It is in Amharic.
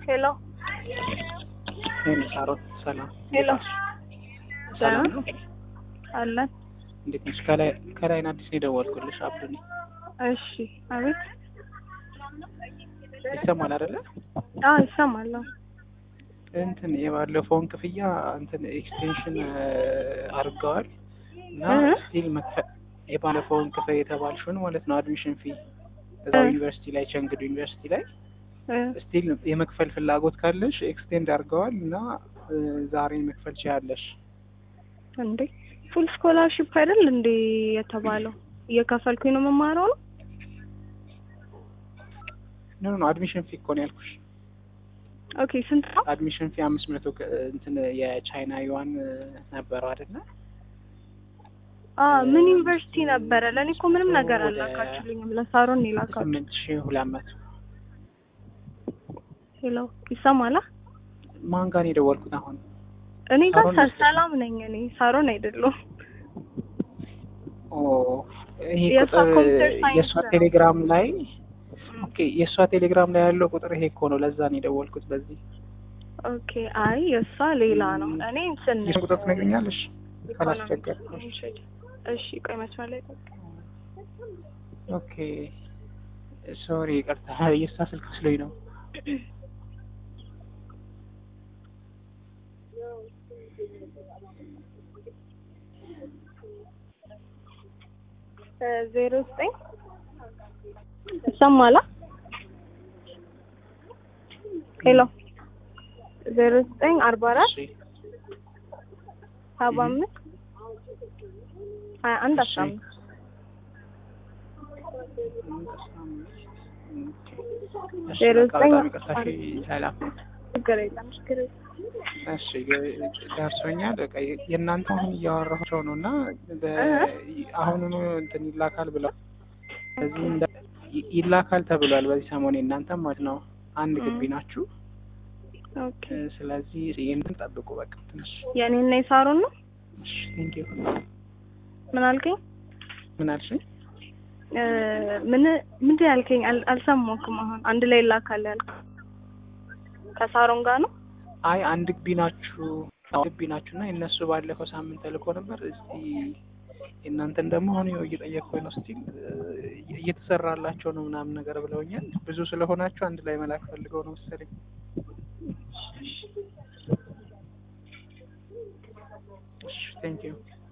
ሄሎ ሄሎ ሳሮን ሰላም ሄሎ ሰላም ነው አለን። እንዴት ነሽ ከላይ ከላይን አዲስ ነው የደወልኩልሽ አብዱ ነኝ እሺ፣ አቤት። ይሰማል አይደለ አዎ ይሰማል። እንትን የባለፈውን ክፍያ እንትን ኤክስቴንሽን አድርገዋል እና እህ። ስቲል መክፈል የባለፈውን ክፍያ የተባልሽውን ማለት ነው አድሚሽን ፊ እዛው እህ። ዩኒቨርሲቲ ላይ ቸንግዱ ዩኒቨርሲቲ ላይ እ፣ ስቲል የመክፈል ፍላጎት ካለሽ ኤክስቴንድ አድርገዋል እና እ፣ ዛሬ መክፈል ችያለሽ። እንዴ ፉል ስኮላርሺፕ አይደል እንዴ የተባለው? እየከፈልኩኝ ነው የምማረው ነው። ኖ ኖ አድሚሽን ፊ እኮ ነው ያልኩሽ። ኦኬ ስንት ነው? አድሚሽን ፊ አምስት መቶ ከ- እንትን የቻይና ዩዋን እ፣ ነበረው አይደለ? አ ምን ዩኒቨርሲቲ ነበረ? ለእኔ እኮ ምንም ነገር ወደ- አላካችሁልኝም። ለሳሮን ነው የላካችሁ። ስምንት ሺህ ሁለት መቶ ሄሎ ይሰማላ? ማን ጋር ነው የደወልኩት አሁን? እኔ ጋር ሳሮን ሳ- ነች። ሰላም ነኝ እኔ ሳሮን አይደለሁም። ኦ ይሄ የእሷ ቁጥር ኮምፒውተር ሳይንስ የእሷ ነው። ቴሌግራም ላይ ኦኬ፣ የእሷ ቴሌግራም ላይ ያለው ቁጥር ይሄ እኮ ነው። ለዛ ነው የደወልኩት በዚህ። ኦኬ አይ የእሷ ሌላ ነው። እኔ እንትን የእሱን ቁጥር ትነግሪኛለሽ? ኢኮኖሚክስ ካላስቸገርኩሽ። ኮሚሽን። እሺ ቆይ መስመር ላይ ቆይ። ኦኬ ሶሪ፣ ይቅርታ የእሷ ስልክ መስሎኝ ነው። ዜሮ ዘጠኝ ይሰማላ? ሄሎ ዜሮ ዘጠኝ አርባ አራት እሺ ሰባ አምስት ሀያ አንድ አስራ እሺ። አምስት እሺ፣ ዜሮ በቃ ዘጠኝ በጣም ይቅርታ። እሺ፣ ሰላም። ችግር የለም ችግር የለም። እሺ ደርሶኛል። በቃ የእናንተ አሁን እያወራቸው ነው እና በ- አሁኑኑ እንትን ይላካል ብለው በዚህ እንደ ይ- ይላካል ተብሏል። በዚህ ሰሞን የእናንተ ማለት ነው አንድ ግቢ ናችሁ። ኦኬ እ፣ ስለዚህ ይህንን ጠብቁ። በቃ ትንሽ የእኔና የሳሮን ነው። እሺ፣ ቴንክ ዩ። ምን አልከኝ? ምን አልሽኝ? እ፣ ምን ምንድን ያልከኝ? አል- አልሰማሁም። አሁን አንድ ላይ ይላካል ያልከው ከሳሮን ጋር ነው። አይ አንድ ግቢ ናችሁ አንድ ግቢ ናችሁ እና የእነሱ ባለፈው ሳምንት ተልኮ ነበር። እስቲ የእናንተን ደግሞ አሁን ይኸው እየጠየቅኩኝ ነው። ስቲል እየተሰራላቸው ነው ምናምን ነገር ብለውኛል። ብዙ ስለሆናችሁ አንድ ላይ መላክ ፈልገው ነው መሰለኝ። እሺ ቴንክ ዩ